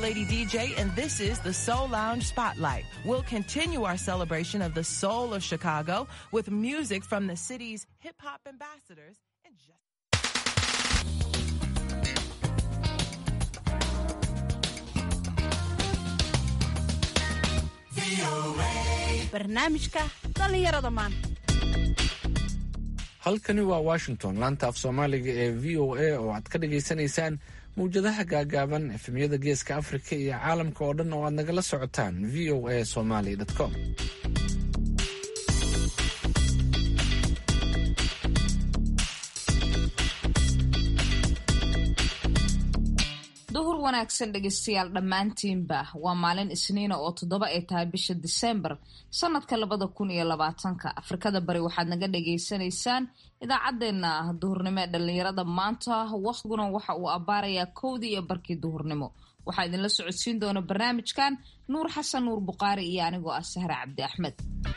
Lady DJ, and this is the Soul Lounge Spotlight. We'll continue our celebration of the soul of Chicago with music from the city's hip hop ambassadors and just. barnaamijka dhallinyarada maanta halkani waa washington laanta af soomaaliga ee v o a oo aad ka dhagaysanaysaan mawjadaha gaagaaban efemyada geeska afrika iyo caalamka oo dhan oo aad nagala socotaan v o a somaly com duhur wanaagsan dhegeystayaal dhammaantiinba waa maalin isniina oo toddoba ay tahay bisha diseembar sanadka labada kun iyo labaatanka afrikada bari waxaad naga dhagaysanaysaan idaacaddeenna duhurnimo ee dhallinyarada maanta waqtiguna waxa uu abbaarayaa kowdii iyo barkii duhurnimo waxaa idinla socodsiin doona barnaamijkan nuur xasan nuur buqaari iyo anigoo ah sahre cabdi axmed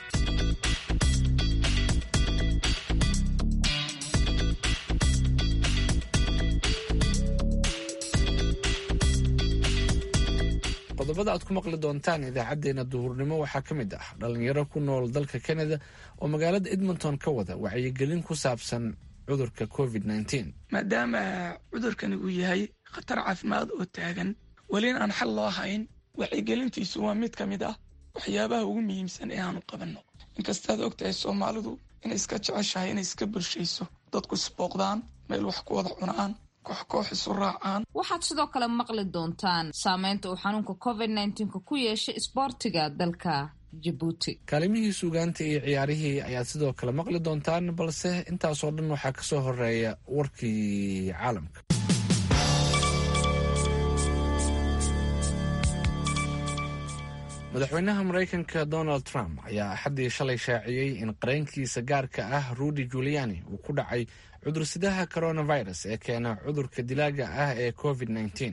qodobada aad ku maqli doontaan idaacadeena duhurnimo waxaa ka mid ah dhalinyaro ku nool dalka canada oo magaalada edmonton ka wada wacyigelin ku saabsan cudurka covid maadaama cudurkani uu yahay khatar caafimaad oo taagan welina aan xal loo hayn wacyigelintiisu waa mid ka mid ah waxyaabaha ugu muhiimsan ee aanu qabanno inkastaad og tahay soomaalidu inay iska jeceshahay inay iska bulshayso dadku isbooqdaan meel wax ku wada cunaan koox koox isu raacaan waxaad sidoo kale maqli doontaan saameynta uu xanuunka covid nka ku yeeshay isboortiga dalka jabuuti kaalimihii suugaanta iyo ciyaarihii ayaad sidoo kale maqli doontaan balse intaasoo dhan waxaa kasoo horeeya warkii caalamka madaxweynaha maraykanka donald trump ayaa axaddii shalay shaaciyey in qareenkiisa gaarka ah rudy juliani uu ku dhacay cudursidaha coronavirus ee keena cudurka dilaaga ah ee covid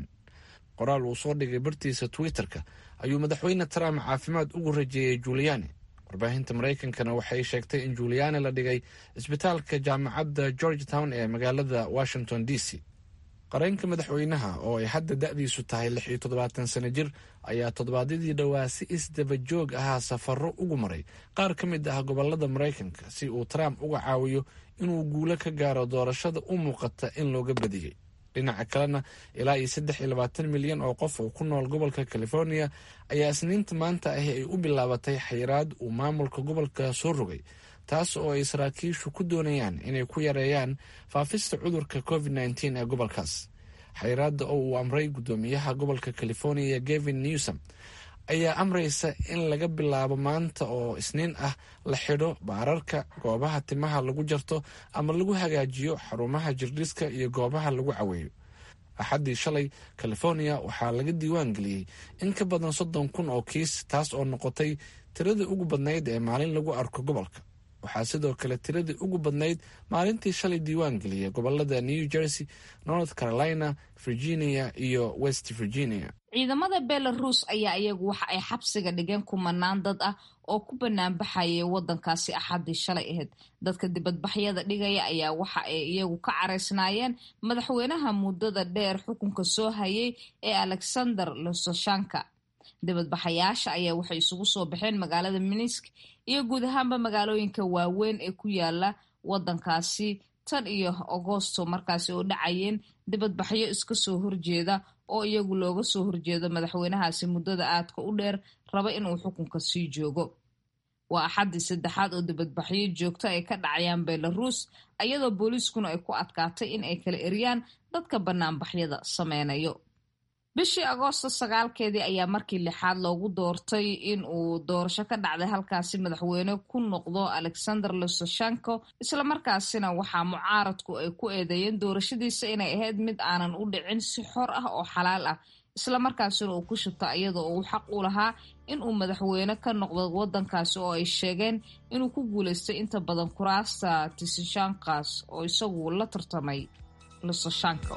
qoraal uu soo dhigay bartiisa twitter-ka ayuu madaxweyne trump caafimaad ugu rajeeyey juliani warbaahinta maraykankana waxay sheegtay in juliani la dhigay isbitaalka jaamacadda george town ee magaalada washington d c qareenka madaxweynaha oo ay hadda da-diisu tahay lix iyo toddobaatan sano jir ayaa toddobaadyadii dhowaa si isdaba joog ahaa safaro ugu maray qaar ka mid ah gobolada maraykanka si uu trump uga caawiyo inuu guulo ka gaaro doorashada u muuqata in looga badiyey dhinaca kalena ilaa iyo saddex iyo labaatan milyan oo qof oo ku nool gobolka california ayaa isniinta maanta ahi ay u bilaabatay xayiraad uu maamulka gobolka soo rogay taas oo ay saraakiishu ku doonayaan inay ku yareeyaan faafista cudurka covid nteen ee gobolkaas xayiraadda oo uu amray guddoomiyaha gobolka california gavin newsom ayaa amraysa in laga bilaabo maanta oo isniin ah la xidho baararka goobaha timaha lagu jarto ama lagu hagaajiyo xarumaha jirdhiska iyo goobaha lagu caweeyo axaddii shalay california waxaa laga diiwaan geliyey in ka badan soddon kun oo kiis taas oo noqotay tiradii ugu badnayd ee maalin lagu arko gobolka waxaa sidoo kale tiradii ugu badnayd maalintii shalay diiwaan geliyay gobolada new jersey north carolina virginia iyo west virginia ciidamada belarus ayaa iyagu waxa ay xabsiga dhigeen kumanaan dad ah oo ku banaanbaxayay wadankaasi axaddii shalay ahayd dadka dibadbaxyada dhigaya ayaa waxa ay iyagu ka caraysnaayeen madaxweynaha muddada dheer xukunka soo hayay ee alexander lososhanka dibadbaxayaasha ayaa waxay isugu soo baxeen magaalada minisk iyo guud ahaanba magaalooyinka waaweyn ee ku yaala wadankaasi tan iyo agosto markaasi oo dhacayeen dibadbaxyo iska soo horjeeda oo iyagu looga soo horjeedo madaxweynahaasi muddada aadka u dheer raba inuu xukunka sii joogo waa axaddii saddexaad oo dibadbaxyo joogto ay ka dhacayaan belarus iyadoo booliiskuna ay ku adkaatay in ay kala eriyaan dadka banaanbaxyada sameynayo bishii agoosto sagaalkeedii ayaa markii lixaad loogu doortay in uu doorasho ka dhacday halkaasi madaxweyne ku noqdo alexander lososhanko islamarkaasina waxaa mucaaradku ay ku eedeeyeen doorashadiisa inay ahayd mid aanan u dhicin si xor ah oo xalaal ah islamarkaasina uu ku shubta iyadoo uu xaq u lahaa in uu madaxweyne ka noqdo wadankaasi oo ay sheegeen inuu ku guuleystay inta badan kuraasta tisishankas oo isagu la tartamay lososhanko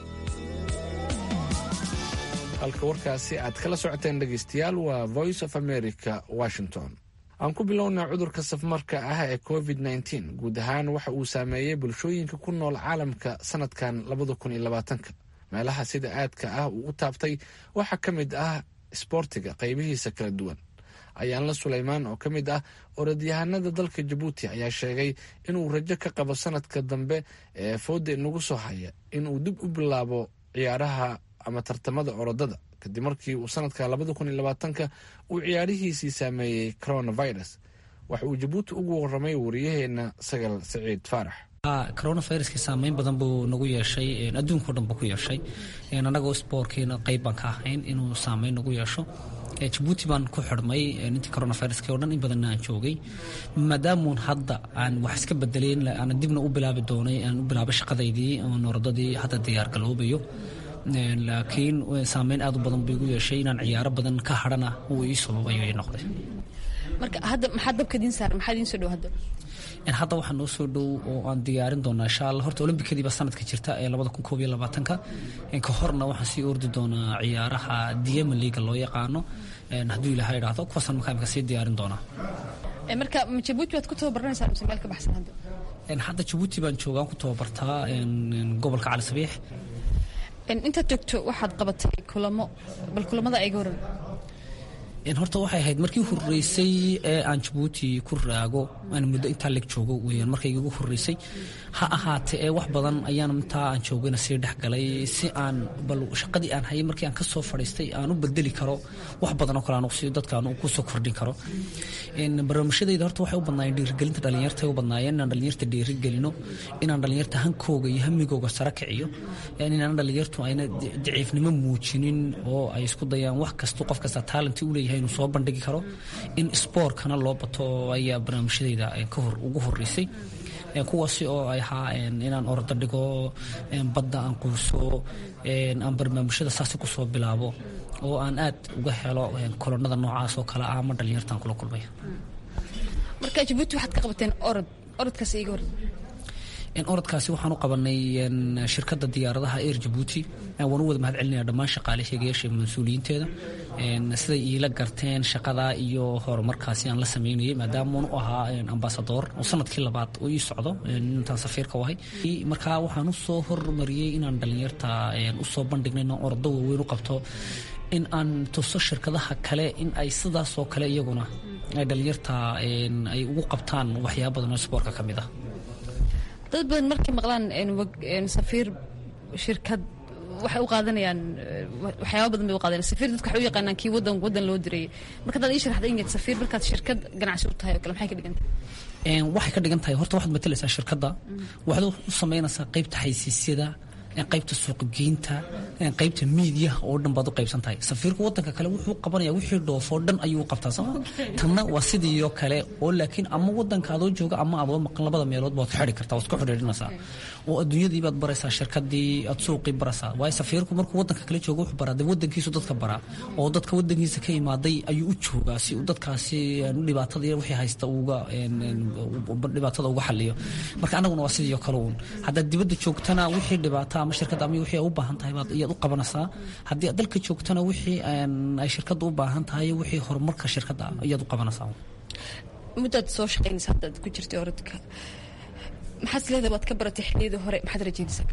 halka warkaasi aad kala socoteen dhegeystayaal waa voice of america washington aan ku bilownaa cudurka safmarka ah ee covid nteen guud ahaan waxa uu saameeyey bulshooyinka ku nool caalamka sanadkan labada kun iyo labaatanka meelaha sida aadka ah uu u taabtay waxaa ka mid ah isboortiga qaybihiisa kala duwan ayaanla suleymaan oo ka mid ah orodyahanada dalka jabuuti ayaa sheegay inuu rajo ka qabo sanadka dambe ee fooda inagu soo haya inuu dib u bilaabo ciyaaraha ama tartamada orodada kadib markii uu sanadka labada kun iyo labaatanka uu ciyaarihiisii saameeyey coronavirus waxa uu jabuuti ugu waramay wariyaheena sagal saciid faarax coronaviruska saameyn badan buu nagu yeeshay adduunka o dhan buu ku yeeshay annagoo spoorkiina qayb baan ka ahayn inuu saameyn nagu yeesho jabuuti baan ku xidhmay intii coronaviruska o dhan in badanna aan joogay maadaamuun hadda aan wax iska bedeleyn aan dibna u bilaabi doonay aan u bilaabay shaqadaydii oon orodadii hadda diyaar galoobayo laakiin saameyn aad u badan buu igu yeeshay inaan ciyaaro badan ka hadhana uu ii sababayo ii noqday marka hadda maxaa dabka idiin saaran maxaa idiin soo dhow hadda hadda waxaa noo soo dhow oo aan diyaarin doonaa insha allah horta olombikadii baa sanadka jirta ee labada kun koob iyo labaatanka ka horna waxaan sii ordi doonaa ciyaaraha diema liiga loo yaqaano hadduu ilaha idhaahdo kuwaasaan markaa imika sii diyaarin doonaa marka jabuuti waad ku tababaranaysaa mise meel ka baxsan hadda hadda jabuuti baan joogaan ku tababartaa gobolka cali sabiix intaad joogto waxaad qabatay kulamo bal kulamada ayga horan horta waxay ahayd markii horeysay ee aan jabuuti ku raago aan muddo intaa leg joogo weyaan markayga ugu horeysay ha ahaatee ee wax badan ayaan intaa aan joogayna sii dhexgalay si aan bal shaqadii aan hayay markii aan kasoo fadhiistay aan u bedeli karo wax badan oo kale aan si dadka aan kusoo kordhin karo barnaamijyadayda horta waxay u badnaayeen dhiirigelinta dhalinyarta u badnaayeen inaan dhalinyarta dhiirigelino inaan dhalinyarta hankooga iyo hamigooga sare kiciyo inaan dhalinyartu ayna daciifnimo muujinin oo ay isku dayaan wax kastu qof kasta taalenti u leeyahay inuu soo bandhigi karo in spoortkana loo bato ayaa barnaamijyadayda ugu horeysay kuwaasi oo ay ahaa inaan orda dhigo badda aan quuso aan barnaamijyada saasi kusoo bilaabo oo aan aad uga helo kolonada noocaas oo kale ah ama dhalinyartaan kula kulmay marka jabuuti waxaad ka qabateen orod orodkaas iga hor orodkaasi waxaan u qabanay shirkadda diyaaradaha air jabuuti waan u wada mahad celinaya dhammaan shaqaalaheegayaasha mas-uuliyiinteeda siday iila garteen shaqada iyo horumarkaasi aan la sameynayay maadaama u ahaa ambasador oo sanadkii labaad uu ii socdo intaan safiirka ahay markaa waxaan usoo hormariyey inaan dhalinyarta usoo bandhigna inaan ordo waaweyn u qabto in aan tuso shirkadaha kale in ay sidaasoo kale iyaguna ay dhalinyarta ay ugu qabtaan waxyaaba badan oo spoortka ka mid ah dad badan markay maqlaan safiir shirkad waxay u qaadanayaan waxyaaba badan bay u qaadanayaan safiir dadka waxay u yaqaanaan kii wadan wadan loo dirayay marka hadaad ii sharaxda ingeed safiir markaad shirkad ganacsi u tahay oo kale maxay ka dhigan tahay waxay ka dhigan tahay horta waxaad matalaysaa shirkadda waxaad u samaynaysaa qaybta xaysiisyada qaybta suuqgeynta qaybta miidiyaha oo dhan baad u qaybsan tahay safiirka wadanka kale wuxuu qabanaya wixii dhoofoo dhan ayuu u qabtaa sooma tanna waa sidiioo kale oo laakiin ama wadanka adoo jooga ama adoo maqan labada meelood baad xidi kartaa waad ku xidhiidhinaysaa oo adduunyadii baad baraysaa shirkadii aad suuqii baraysaa waayo safiirku markuu wadanka kale jooga wuxuu baraa dee wadankiisu dadka baraa oo dadka wadankiisa ka imaaday ayuu u joogaa si uu dadkaasi dhibaatada iyo wixii haysta uga dhibaatada uga xaliyo marka annaguna waa sidii oo kale uun haddaad dibadda joogtana wixii dhibaata ama shirkadda ama wixii ay u baahan tahay baad iyaad u qabanaysaa haddii aad dalka joogtana wixii ay shirkadda u baahan tahay wixii horumarka shirkadda iyaad u qabanaysaa muddaad soo shaqaynaysa haddaad ku jirtay orodka maxaad isleedahay waad ka baratay xilliyadii hore maxaad rajaynaysaa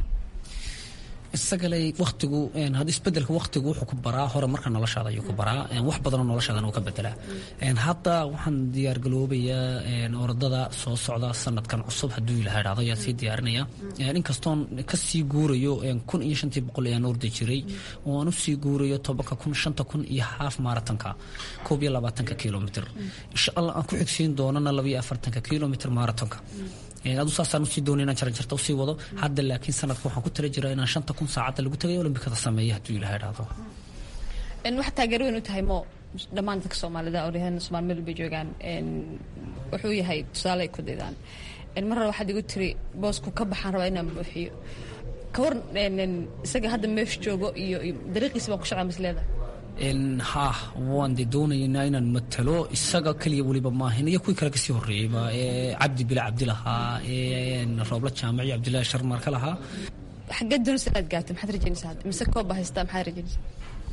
isagaley waktigu had isbedelka waktigu wuxuu ku baraa hore marka noloshaada ayuu ku baraa wax badanoo noloshaadana uu ka bedelaa hadda waxaan diyaargaloobayaa orodada soo socda sanadkan cusub hadduu ilaha idhahdo ayaa sii diyaarinaya inkastoon kasii guurayo kun iyo shantii boqol ayaan ordi jiray oo aan usii guurayo tobanka kun shanta kun iyo haaf maratonka koob iyo labaatanka kilomitr insha allah aan ku xigsiin doonana laba iyo afartanka kilomitr maratonka adu saasaan usii doonay inaan jaranjarta usii wado hadda laakiin sanadka waxaan ku tala jiraa inaan shanta kun saacadda lagu tagay olombikada sameeya hadduu ilaha idhaahdo waxaa taageero weyn u tahay mo dhammaan dadka soomaalida oryahan somaali meel bay joogaan wuxuu yahay tusaale ay ku daydaan mar hore waxaad igu tiri boosku ka baxaan rabaa inaan buuxiyo ka war isaga hadda meesha joogo iyo dariiqiisa baan ku shaqaa misleeda ha waan de doonaynaa inaan matalo isaga keliya weliba maahan iyo kuwii kale kasii horeeyeyba cabdi bila cabdilahaa roobla jaamac iyo cabdillahi sharmar ka lahaa xaggeed doonaysa inaad gaarto maxaad rajaynaysaa mise kooba haystaa maxaad rajaynaysaa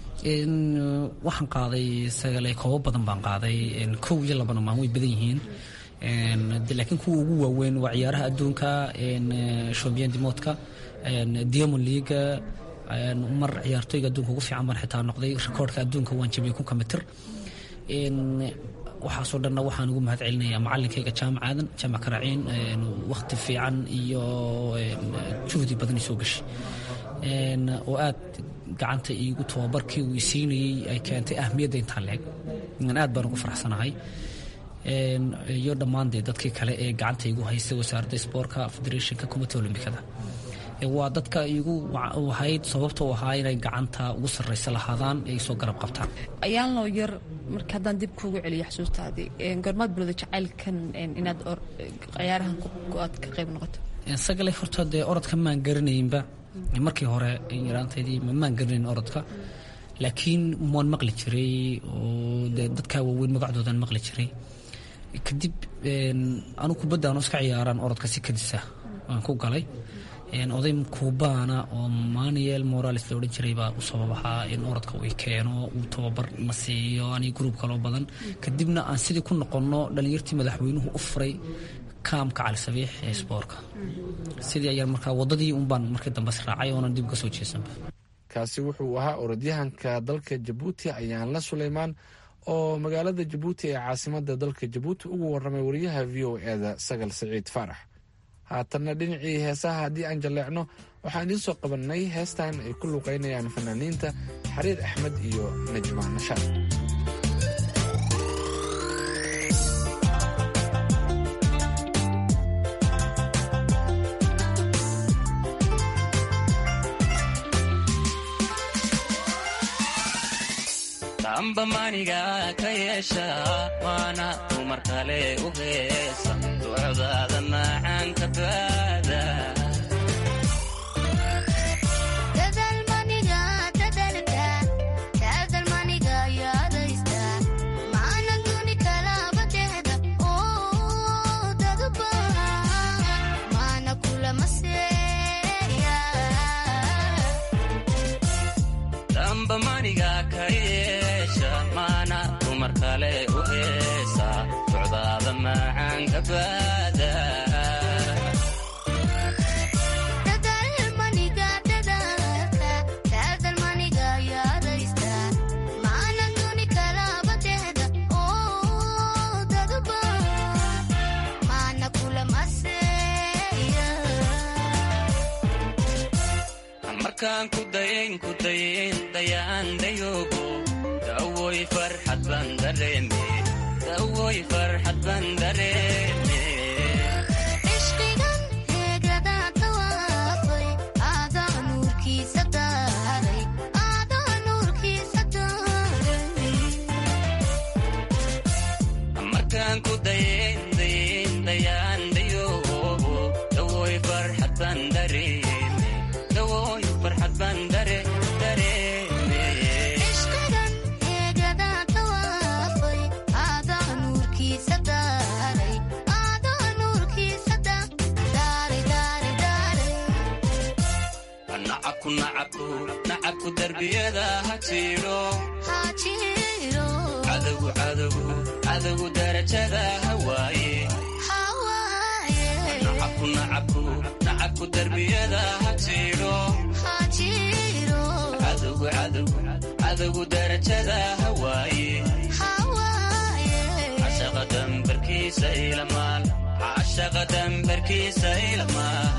waxaan qaaday sagale koobo badan baan qaaday kow iyo labana maan way badan yihiin laakiin kuwa ugu waaweyn waa ciyaaraha adduunka champion dimoodka diamond leaga mar ciyaartooyga adduunka ugu fiican baan xitaa noqday rikoorhka adduunka waan jabiyey kunka mitir waxaasoo dhanna waxaan ugu mahad celinayaa macalinkayga jaamac aadan jaamac karaciin wakhti fiican iyo juhdi badan soo gashay oo aad gacanta iigu tababarkii uu isiinayey ay keentay ahmiyadda intaa leeg aad baan ugu faraxsanahay iyo dhammaan dee dadkii kale ee gacanta igu haystay wasaaradda sboortka federationka committee olimbikada waa dadka igu ahayd sababta u ahaa inay gacanta ugu sarraysa lahaadaan ay soo garab qabtaan ayaan loo yar marka haddaan dib kuugu celiyo xasuustaadii gormaad bilowda jacaylkan inaad ciyaarahan aad ka qayb noqoto sagale horta dee orodka maan garanaynba markii hore yaraantaydii maan garanayn orodka laakiin waan maqli jiray oo dee dadkaa waaweyn magacdoodaan maqli jiray kadib anu kubadda anu iska ciyaaraan orodka si kadisa waan ku galay oday kuubaana oo manuel morales la odhan jiray baa u sabab ahaa in orodka uu keeno uu tababar na siiyo ani gruub kaloo badan kadibna aan sidii ku noqonno dhalinyartii madaxweynuhu u furay kaamka cali sabiix ee sboorka sidii ayaan markaa wadadii unbaan markii dambe israacay oonan dib uga soo jeesanba kaasi wuxuu ahaa orodyahanka dalka jabuuti ayaanla suleymaan oo magaalada jabuuti ee caasimada dalka jabuuti ugu waramay wariyaha v o eda sagal saciid faarax haatanna dhinacii heesaha haddii aan jalleecno waxaan idiin soo qabannay heestan ay ku luuqaynayaan fanaaniinta xariir axmed iyo najmaan nashaad amba maniga ka yeesha waana dumar kale u heesa ducdaada macaanka baada amba maniga ka yeesha maana dumar kale u heesa ducdaada macaanka baada markaan ku dayayn ku dayayn dayaan dayoogo dawoy farxad baan dareeme dawoy farxad baan dareeme markaan ku dayayn dayayn dayaan dayoogo dawoy farxad baan dareeme dawoy farxad baan dare dareeme nacabku nacabku nacabku darbiyada ha jiidho cadowgu cadowgu cadowgu darajada hawaaye nacabku nacabku nacabku darbiyada ha jiidho cadowgu cadowgu cadowgu darajada hawaaye cashaqa dambarkiisa ilamaal cashaqa dambarkiisa ilamaal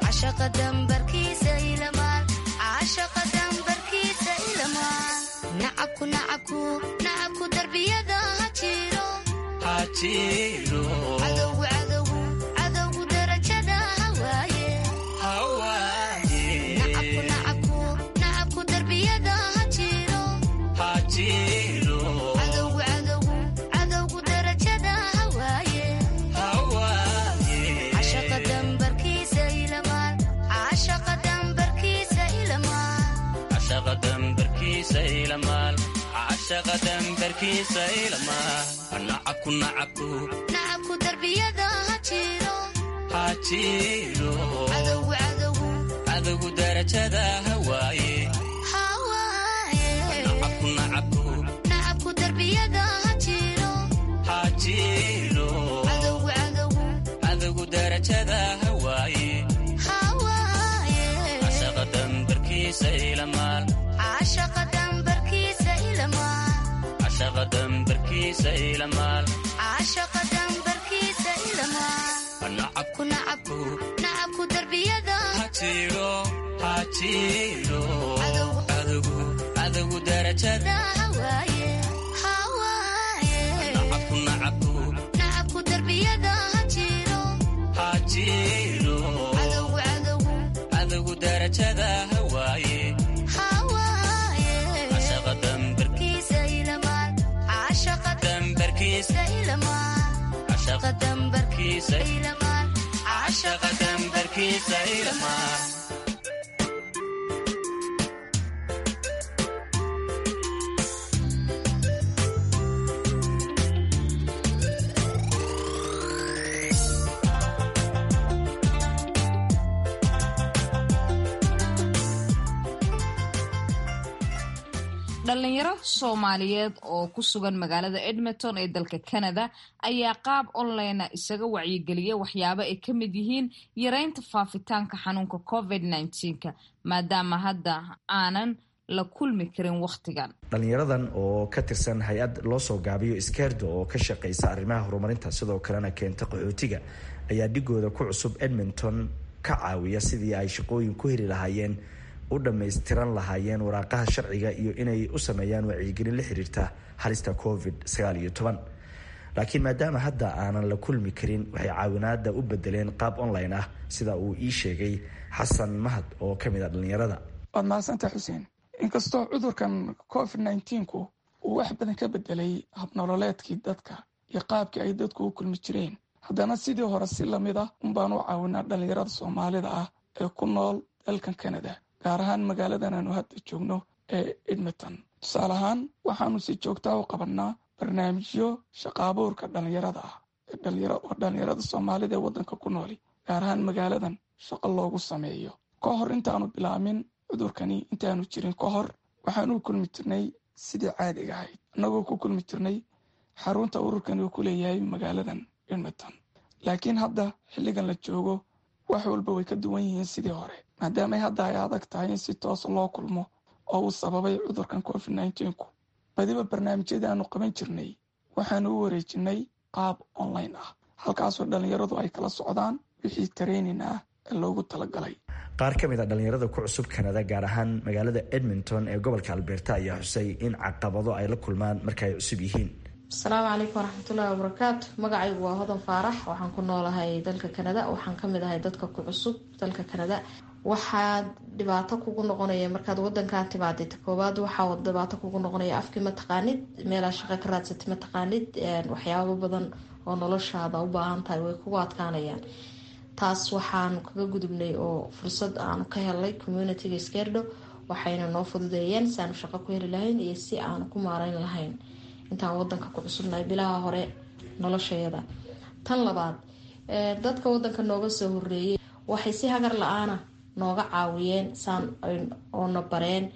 nacabku darbiyada ha jiro ha jiidho cadowgu darajada hawaaye hawaaye nacabku darbiyada ha jiro ha jiidho cadowgu darajada hawaaye hawaaye cashaqa dambarkiisa ilamaal cashaqa dambarkiisa ilamaal cashaqa dambarkiisa ilamaal cashaqa dambarkiisa ilamaal nacabku nacabku nacabku darbiyada ha jiro ha jiidho cadowgu cadowgu darajada hawaaye hawaaye nacabku nacabku nacabku darbiyada ha jiro ha jiidho cadowgu darajada hawaaye hawaaye cashaqa dambarkiisa ilamaal dambarkiisa ilamaal caashaqa dambarkiisa ilamaal nacabku ku nacab nacabku darbiyada hajiro hajiro Cadow. cadogu cadogu darajada hawaaye hawaaye nacabku nacabku nacabku darbiyada hajiro hajiro cadowgu cadowgu cadogu darajada hawaaye hawaaye cashaqa dambarkiisa kiisa ilamaal caashaqa dambarkiisa ilamaal cashaqa dambarkiisa kiisa ilamaal cashaqa dambarkiisa ilamaal dhalinyaro soomaaliyeed oo ku sugan magaalada edmonton ee dalka canada ayaa qaab online isaga wacyigeliya waxyaabo ay ka mid yihiin yareynta faafitaanka xanuunka covid -19ka maadaama hadda aanan la kulmi karin wakhtigan dhalinyaradan oo ka tirsan hay-ad loo soo gaabiyo iskeerda oo ka shaqeysa arrimaha horumarinta sidoo kalena keenta qaxootiga ayaa dhigooda ku cusub edmonton ka caawiya sidii ay shaqooyin ku heli lahaayeen u dhammaystiran lahaayeen waraaqaha sharciga iyo inay u sameeyaan wacyigelin la xiriirta halista covid sagaal iyo toban laakiin maadaama hadda aanan la kulmi karin waxay caawinaada u bedeleen qaab online ah sida uu ii sheegay xasan mahad oo ka mid a dhalinyarada waad mahadsantaha xuseen inkastoo cudurkan covid nneteen-ku uu wax badan ka bedelay habnololeedkii dadka iyo qaabkii ay dadku u kulmi jireen haddana sidii hore si lamid ah unbaan u caawinaa dhalinyarada soomaalida ah ee ku nool dalkan canada gaar ahaan magaaladan aanu hadda joogno ee edmonton tusaale ahaan waxaanu si joogtaa u qabannaa barnaamijyo shaqaabuurka dhalinyarada ah oo dhalinyarada soomaalida ee waddanka ku nooli gaar ahaan magaaladan shaqo loogu sameeyo ka hor intaanu bilaamin cudurkani intaanu jirin ka hor waxaanu kulmi jirnay sidii caadiga ahayd annagoo ku kulmi jirnay xarunta ururkani uu ku leeyahay magaaladan edmonton laakiin hadda xilligan la joogo wax walba way ka duwan yihiin sidii hore maadaama hadda ay adag tahay in si toosa loo kulmo oo uu sababay cudurkan covid nneteen-ku badiba barnaamijyadii aanu qaban jirnay waxaanu u wareejinay qaab online ah halkaasoo dhalinyaradu ay kala socdaan wixii tareynin ah ee loogu talagalay qaar ka mid a dhalinyarada ku cusub kanada gaar ahaan magaalada edmonton ee gobolka alberta ayaa xusay in caqabado ay la kulmaan marka ay cusub yihiin asalaamu calaykum waraxmatullaahi wabarakaatu magacaygu waa hodan faarax waxaan ku noolahay dalka kanada waxaan kamid ahay dadka ku cusub dalka kanada waxaa dhibaato kugu noqonaya markaad wadankaa timaadid koowaad waxaa dhibaato kugu noqonaya afkii mataqaanid meelaa shaqo ka raadsatay mataqaanid waxyaabo badan oo noloshaada u baahan tahay way kugu adkaanayaan taas waxaanu kaga gudubnay oo fursad aanu ka helnay communitiga skerdo waxayna noo fududeeyeen si aanu shaqo ku heli lahayn iyo si aanu ku maareyn lahayn intaan wadanka ku cusubnahay bilaha hore noloshayada tan labaad dadka wadanka nooga soo horeeyay waxay si hagar la-aana nooga caawiyeen saan oona bareen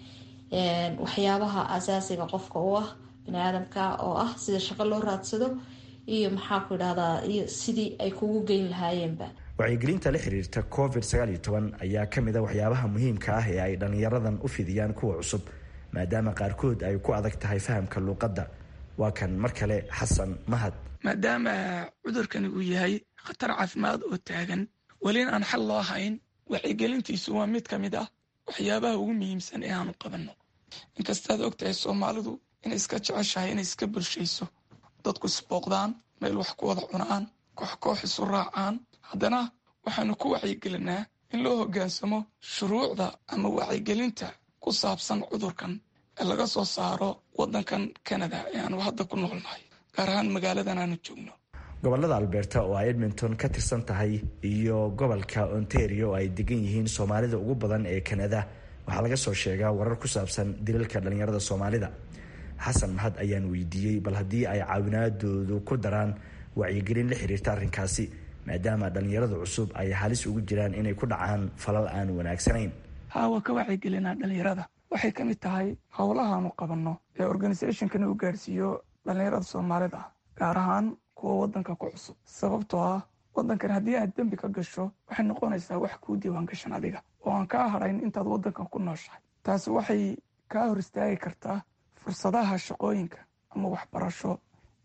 waxyaabaha asaasiga qofka u ah baniaadamka oo ah sida shaqo loo raadsado iyo maxaa ku idhahdaa iyo sidii ay kugu geyn lahaayeenba wacyigelinta la xiriirta covid sagaal iyo toban ayaa ka mid a waxyaabaha muhiimka ah ee ay dhalinyaradan u fidiyaan kuwa cusub maadaama qaarkood ay ku adag tahay fahamka luuqadda waa kan mar kale xasan mahad maadaama cudurkani uu yahay khatar caafimaad oo taagan welina aan xal loo hayn wacyigelintiisu waa mid ka mid ah waxyaabaha ugu muhiimsan ee aanu qabanno inkastaad og tahay soomaalidu inay iska jeceshahay inay iska bulshayso dadku isbooqdaan meel wax ku wada cunaan koox koox isu raacaan haddana waxaanu ku wacyigelinaa in loo hoggaansamo shuruucda ama wacyigelinta ku saabsan cudurkan ee laga soo saaro waddankan canada ee aanu hadda ku noolnahay gaar ahaan magaaladan aanu joogno gobolada alberta oo ay edmonton ka tirsan tahay iyo gobolka ontario oo ay degan yihiin soomaalida ugu badan ee kanada waxaa laga soo sheegaa warar ku saabsan dilalka dhalinyarada soomaalida xasan mahad ayaan weydiiyey bal haddii ay caawinaadoodu ku daraan wacyigelin la xiriirta arrinkaasi maadaama dhalinyarada cusub ay halis ugu jiraan inay ku dhacaan falal aan wanaagsanayn haawa ka wacyigelinaa dhalinyarada waxay ka mid tahay howlahaanu qabanno ee organisationkani uu gaarsiiyo dhalinyarada soomaalida gaar ahaan kuwa wadanka ku cusub sababtoo ah wadankan haddii aad dembi ka gasho waxay noqonaysaa wax kuu diiwaan gashan adiga oo aan kaa hadhayn intaad wadankan ku nooshahay taasi waxay kaa hor istaagi kartaa fursadaha shaqooyinka ama waxbarasho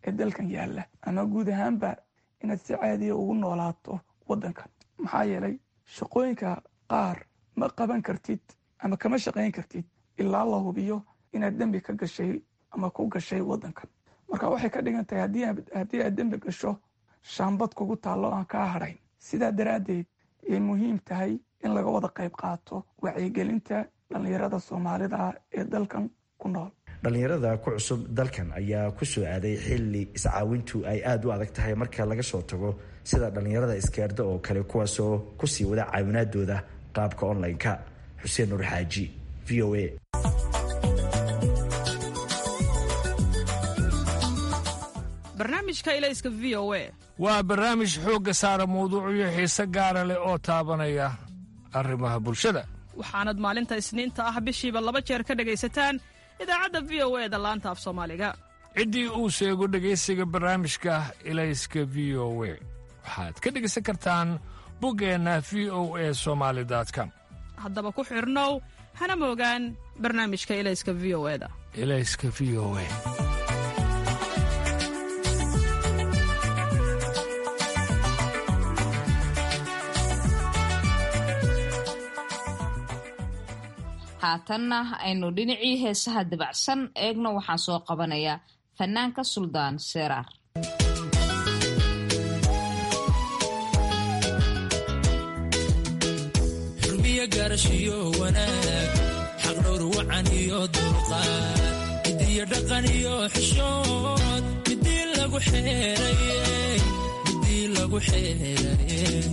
ee dalkan yaalla ama guud ahaanba inaad si caadiya ugu noolaato waddankan maxaa yeelay shaqooyinka qaar ma qaban kartid ama kama shaqayn kartid ilaa la hubiyo inaad dembi ka gashay ama ku gashay waddankan marka waxay ka dhigan tahay haddii aad dembi gasho shaambad kugu taallo aan kaa hadhayn sidaa daraaddeed ayay muhiim tahay in laga wada qayb qaato wacyigelinta dhallinyarada soomaalida ee dalkan ku nool dhallinyarada ku cusub dalkan ayaa ku soo aaday xilli iscaawintu ay aada u adag tahay marka laga soo tago sida dhallinyarada iskeerda oo kale kuwaasoo kusii wada caawinaadooda qaabka online-ka xuseen nuur xaaji v o a barnaamijka ilayska v o a waa barnaamij xoogga saara mawduucyo xiise gaara leh oo taabanaya arrimaha bulshada waxaanad maalinta isniinta ah bishiiba laba jeer ka dhegaysataan idaacadda v o e da laanta af soomaaliga ciddii uu sheego dhegaysiga barnaamijka ilayska v o we waxaad ka dhegaysan kartaan buggeenna v o e somaali com haddaba ku xidhnow hana moogaan barnaamijka ilayska v o eda ilayska v o e haatanna aynu dhinacii heesaha dabacsan eegno waxaan soo qabanayaa fanaanka suldaan seeraar xurmiyo gaarashiyo wanaag xaqdhowr wacan iyo dulqaad midiyo dhaqan iyo xishood midii lagu xeerayey midii lagu xeerayey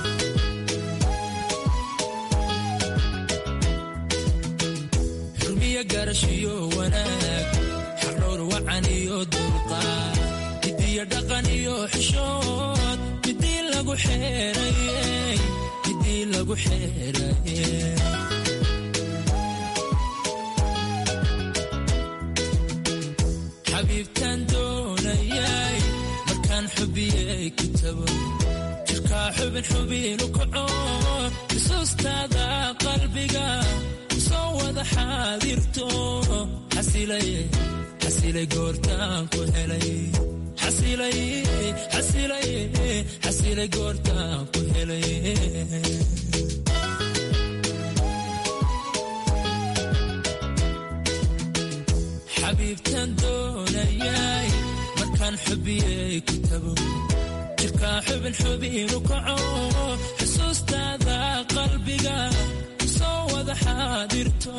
garashiyo wanaag xaqdhowr wacan iyo dulqaad midiyo dhaqan iyo xishood midii lagu xeerayey midii lagu xeerayey xabiibtaan doonayay markaan xubiyey kitabo jirkaa xubin xubinu kaco xusuustaada qalbiga soo wada xaadirto xasilay goortaan ku helay xasilay goortaan ku helay xabiibtaan doonayay markaan xubiyey kitabo jirkaa xubin xubinu kaco xusuustaada qalbiga soo wada xaadirto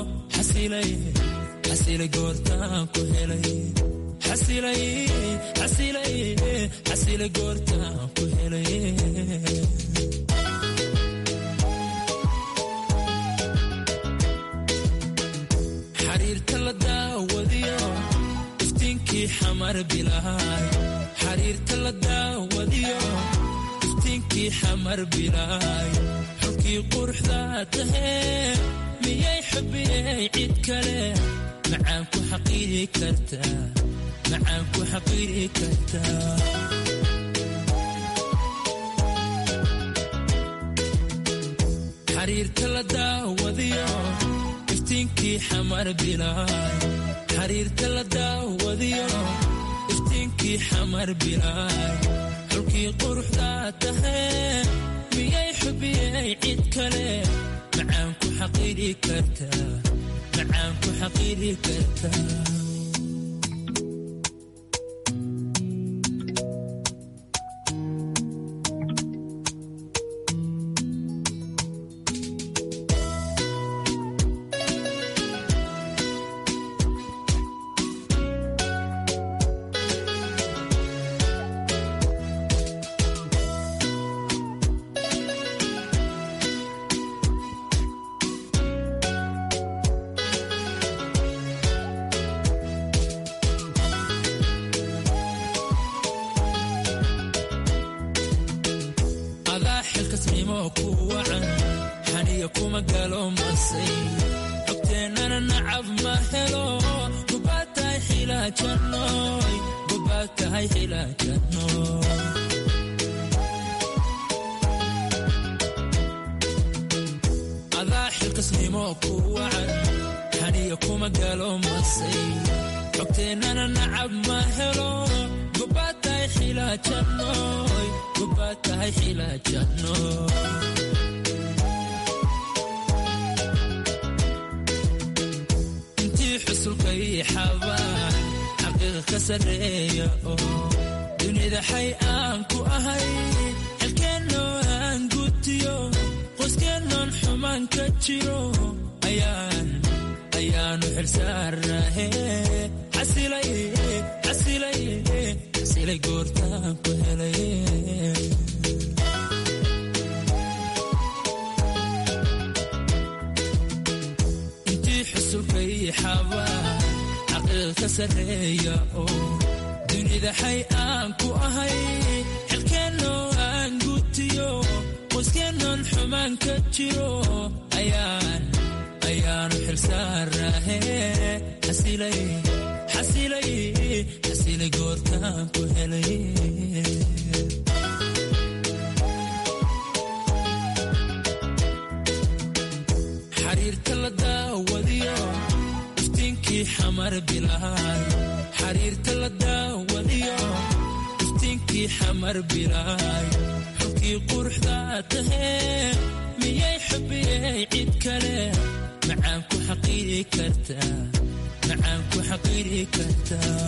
xasilay goortaan ku helay xasilay goortaan ku helay xariirta la daawadiyo iftiinkii xamar bilaay xariirta la daawadiyo iftiinkii xamar bilaay xulkii quruxda tahee miyay xubiyey cid kale macaan ku xaqiiri kartaa macaan ku xaqiiri kartaa xariirta la daawadiyo iftiinkii xamar bilaay xariirta la daawadiyo iftiinkii xamar bilaay xulkii quruxda tahee miyay xubiyey cid kale macaan ku xaqiiri kartaa macaan ku xaqiiri kartaa adaa xilkasnimo ku wacan xaniya kuma galo masay xogteennana nacab ma helo gubaad tahay xilaajanooy gubaad tahay xilaajanooy adaa xilkasnimo ku wacan xaniya kuma galo masay xogteennana nacab ma helo gobaad tahay xilaajannoy gobaad tahay xilaajannoy intii xusulka ii xabaan xaqiiqa ka sarreeya oo dunida xay aan ku ahay xilkeennoo aan gutiyo qoyskeenoon xumaan ka jiro ayaan ayaanu xilsaarnahe xasilay xasilay xasilay goortaan ku helay intii xusulka ii xabaa xaqiiqa ka sarreeya oo dunida xay aan ku ahay xilkeennoo aan gutiyo qoyskeenoon xumaan ka jiro ayaan ayaanu xilsaarnahe xasilay xasilay xasilay goortaan ku helay xariirta la daawadiyo iftiinkii xamar bilaay xariirta la daawadiyo iftiinkii xamar bilaay xulkii quruxda tahee miyay xubiyey cid kale macaan ku xaqiiri kartaa macaan ku xaqiiri kartaa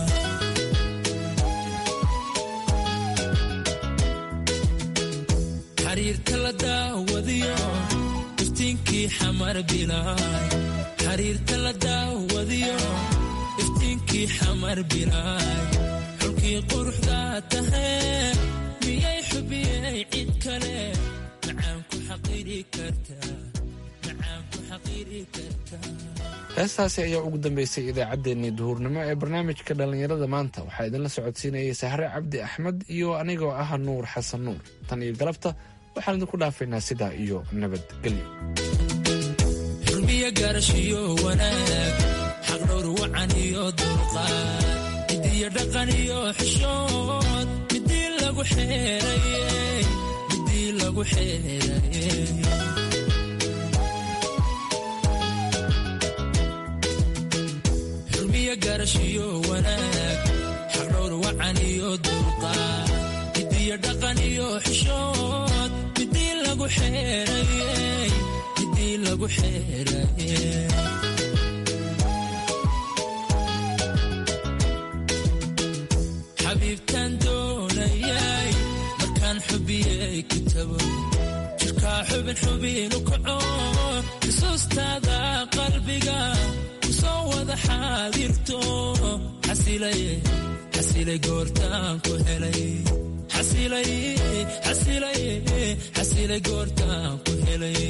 xariirta la daawadiyo iftiinkii xamar bilaay xariirta la daawadiyo iftiinkii xamar bilaay xulkii quruxda tahee miyay xubiyey cid kale macaan ku xaqiiri kartaa macaan ku xaqiiri kartaa heestaasi ayaa ugu dambeysay idaacaddeenii duhurnimo ee barnaamijka dhallinyarada maanta waxaa idinla socodsiinayay sahre cabdi axmed iyo anigoo ah nuur xasan nuur tan iyo galabta waxaan idinku dhaafaynaa sidaa iyo nabadgelyo xurmiya gaarashiyo wanaag xaqdhowr wacan iyo dulqaad midiyo dhaqan iyo xishood midii lagu xeerayey midii lagu xeerayey xurmiya gaarashiyo wanaag xaqdhowr wacan iyo dulqaad midiyo dhaqan iyo xishood midii lagu xeerayey midii lagu xeerayey xabiibtaan doonayay markaan xubiyey kitabo jirkaa xubin xubinu kaco xusuustaada qalbiga kusoo wada xaadirto xasilay xasilay goortaan ku helay xasilay xasilay xasilay goortaan ku helay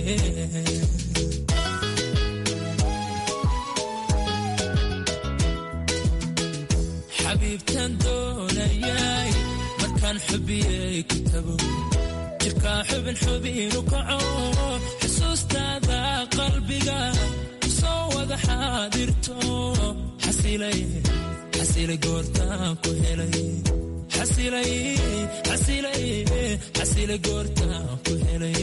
xabiibtaan doonayay markaan xubiyey kitabo jirkaa xubin xubinu kaco xusuustaada qalbiga kusoo wada xaadirto xasilay xasilay goortaan ku helay xasilay xasilay xasilay goortaan ku helay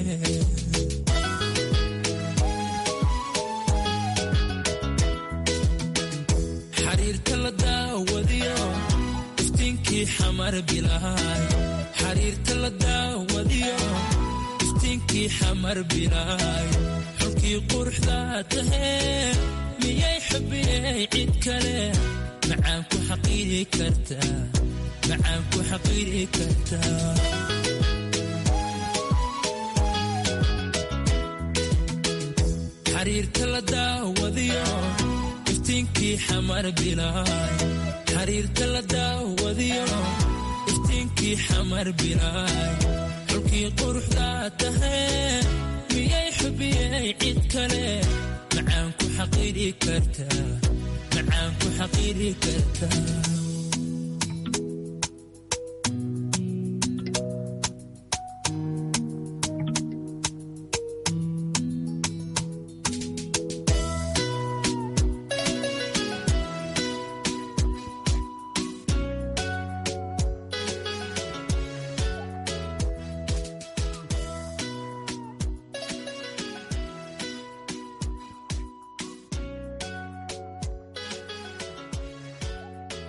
xariirta la daawadiyo iftiinkii xamar bilaay xariirta la daawadiyo iftiinkii xamar bilaay xulkii quruxda tahee miyay xubiyey cid kale macaan ku xaqiiri kartaa macaan ku xaqiiri kartaa xariirta la daawadiyo iftiinkii xamar bilaay xariirta la daawadiyo iftiinkii xamar bilaay xulkii quruxda tahee miyay xubiyey cid kale macaan ku xaqiiri kartaa macaan ku xaqiiri kartaa